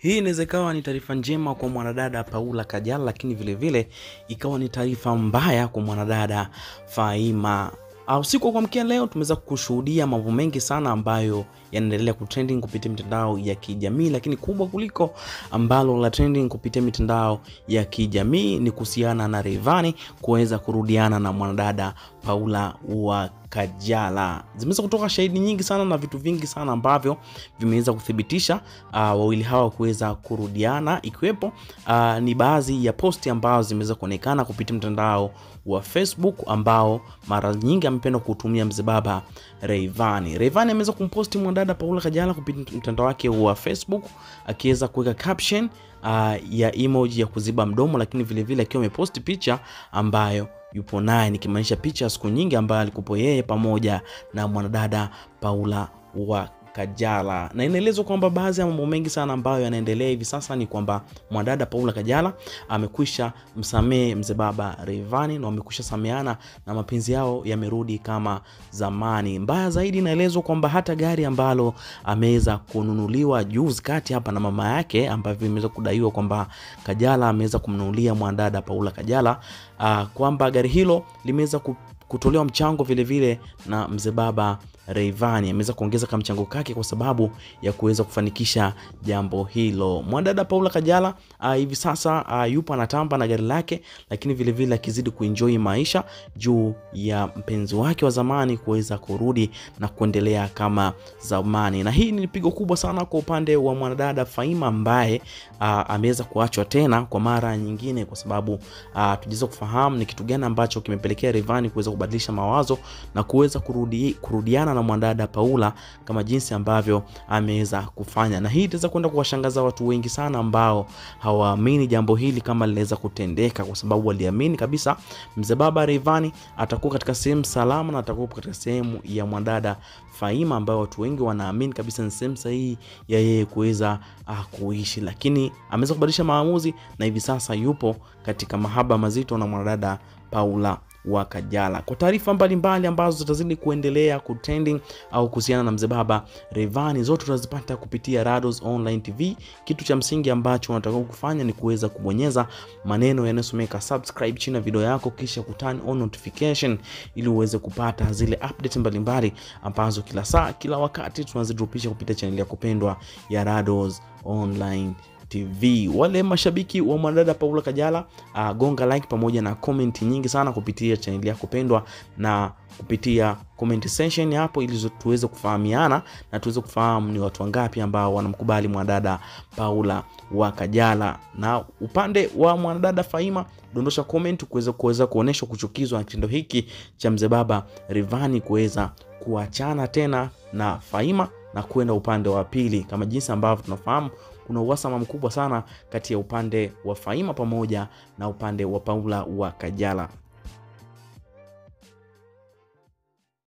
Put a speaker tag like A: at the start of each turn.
A: Hii inaweza ikawa ni taarifa njema kwa mwanadada Paula Kajala, lakini vilevile vile, ikawa ni taarifa mbaya kwa mwanadada Faima. Usiku wa kuamkia leo tumeweza kushuhudia mambo mengi sana ambayo yanaendelea kutrending kupitia mitandao ya kijamii, lakini kubwa kuliko ambalo la trending kupitia mitandao ya kijamii ni kuhusiana na Rayvanny kuweza kurudiana na mwanadada Paula wa Kajala. Zimeweza kutoka shahidi nyingi sana na vitu vingi sana ambavyo vimeweza kuthibitisha uh, wawili hawa kuweza kurudiana, ikiwepo uh, ni baadhi ya posti ambazo zimeweza kuonekana kupitia mtandao wa Facebook ambao mara nyingi amependa kutumia mzee baba Rayvanny. Rayvanny ameweza kumposti mwanadada Paula Kajala kupitia mtandao wake wa Facebook akiweza kuweka caption uh, ya emoji ya kuziba mdomo, lakini vilevile akiwa ameposti picha ambayo yupo naye nikimaanisha picha ya siku nyingi ambayo alikupo yeye pamoja na mwanadada Paula wa Kajala, na inaelezwa kwamba baadhi ya mambo mengi sana ambayo yanaendelea hivi sasa ni kwamba mwanadada Paula Kajala amekwisha msamehe mzee baba Rayvanny na wamekwisha sameana na mapenzi yao yamerudi kama zamani. Mbaya zaidi, inaelezwa kwamba hata gari ambalo ameweza kununuliwa juzi kati hapa na mama yake, ambavyo imeweza kudaiwa kwamba Kajala ameweza kumnunulia mwanadada Paula Kajala, uh, kwamba gari hilo limeweza kutolewa mchango vilevile vile na mzee baba Rayvanny ameweza kuongeza kama mchango kake kwa sababu ya kuweza kufanikisha jambo hilo. Mwanadada Paula Kajala uh, hivi sasa uh, yupo anatamba na gari lake, lakini vilevile akizidi kuenjoy maisha juu ya mpenzi wake wa zamani kuweza kurudi na kuendelea kama zamani, na hii ni pigo kubwa sana kwa upande wa mwanadada Faima ambaye uh, ameweza kuachwa tena kwa mara nyingine, kwa sababu uh, tujaweza kufahamu ni kitu gani ambacho kimepelekea Rayvanny kuweza kubadilisha mawazo na kuweza kurudi, kurudiana na mwanadada Paula kama jinsi ambavyo ameweza kufanya, na hii itaweza kwenda kuwashangaza watu wengi sana ambao hawaamini jambo hili kama linaweza kutendeka, kwa sababu waliamini kabisa mzee baba Rayvanny atakuwa katika sehemu salama na atakuwa katika sehemu ya mwanadada Faima, ambayo watu wengi wanaamini kabisa ni sehemu sahihi ya yeye kuweza uh, kuishi, lakini ameweza kubadilisha maamuzi na hivi sasa yupo katika mahaba mazito na mwanadada Paula wa Kajala. Kwa taarifa mbalimbali ambazo zitazidi kuendelea kutrending au kuhusiana na mzee baba Rayvanny, zote tutazipata kupitia Rados Online TV. Kitu cha msingi ambacho unatakiwa kufanya ni kuweza kubonyeza maneno yanayosomeka subscribe chini ya video yako, kisha kuturn on notification ili uweze kupata zile update mbalimbali ambazo kila saa kila wakati tunazidropisha kupitia chaneli ya kupendwa ya Rados Online TV. Wale mashabiki wa mwanadada Paula Kajala uh, gonga like pamoja na comment nyingi sana kupitia chaneli yako pendwa na kupitia comment section hapo, ili tuweze kufahamiana na tuweze kufahamu ni watu wangapi ambao wanamkubali mwanadada Paula wa Kajala. Na upande wa mwanadada Faima, dondosha comment kuweza kuweza kuonesha kuchukizwa na kitendo hiki cha mzee baba Rayvanny kuweza kuachana tena na Faima na kwenda upande wa pili, kama jinsi ambavyo tunafahamu kuna uhasama mkubwa sana kati ya upande wa Faima pamoja na upande wa Paula wa Kajala.